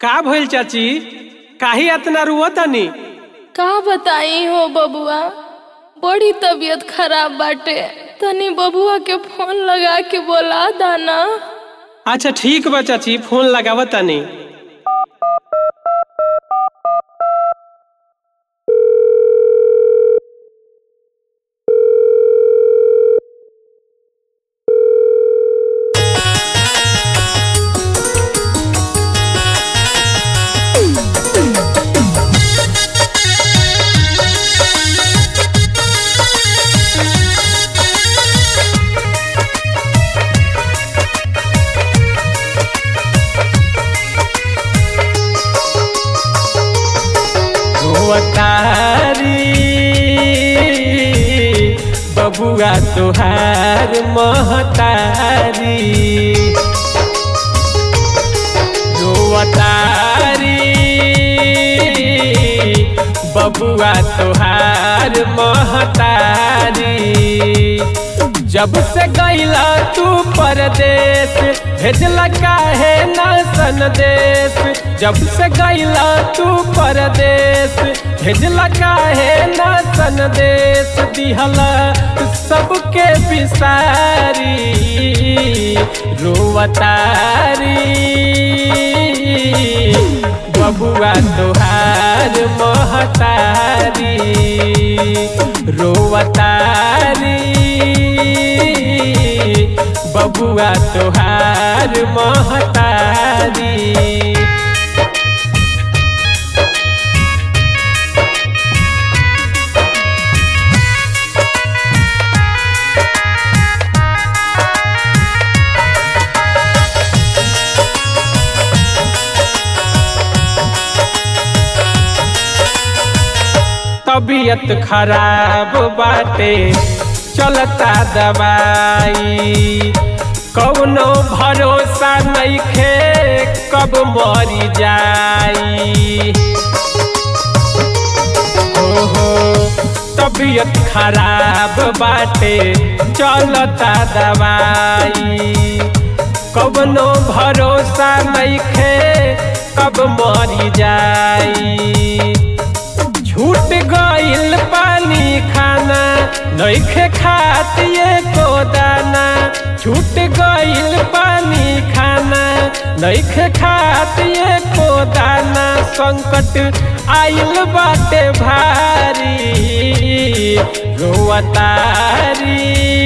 का भइल चाची काहे इतना रुवतानी का बताई हो बबुआ बड़ी तबीयत खराब बाटे तनी बबुआ के फोन लगा के बोला दाना अच्छा ठीक बा चाची फोन लगावतानी रोवतारी बबुआ तोहार महतारी रोवतारी बबुआ तोहार महतारी जब से गईला तू परदेश भेजला काहे ना संदेश जब से गईला तू परदेश भेजला काहे ना संदेश दिहला सबके बिसारी रोवतारी बबुआ तोहार महतारी रोवतारी बबुआ तोहार महतारी तबीयत खराब बाटे चलता दवाई कौनो भरोसा नइखे कब मरी जाई ओहो तबीयत खराब बाटे चलता दवाई कौनो भरोसा नइखे कब मरी जाई छूट गइल पानी खाना नइखे खातिए को दाना छूट गइल पानी खाना नइखे खातिए को दाना संकट आइल बाटे भारी रोवतारी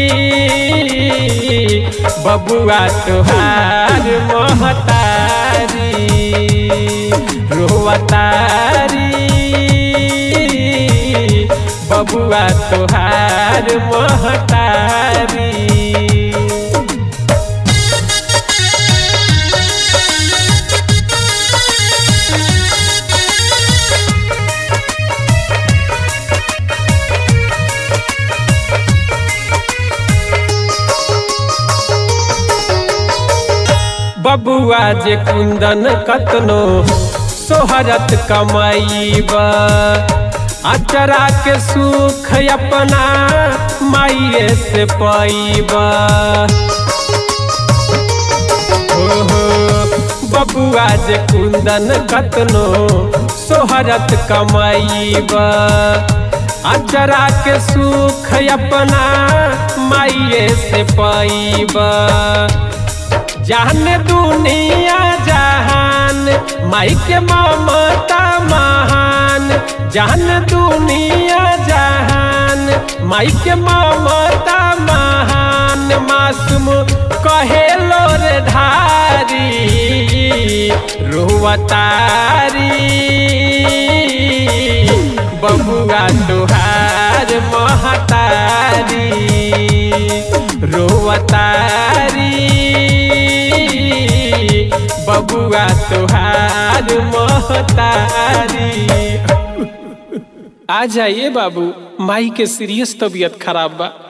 बबुआ तोहार महतारी रोवतारी बबुआ तोहार महतारी बबुआ जे कुंदन कतनो सोहरत कमाईब अचरा के सुख अपना माइए से पाइब हो बबुआ जे कुंदन कतनो सोहरत कमाईब अचरा के सुख अपना माइए से पाइब जान दुनिया जहान माई के ममता महान जान दुनिया जहान माई के ममता महान मासूम कहे लोर ढारी रोवतारी बबुआ तुहार महतारी रोवतारी बबुआ तुहार महतारी आ जाइए बाबू माई के सीरियस तबीयत खराब बा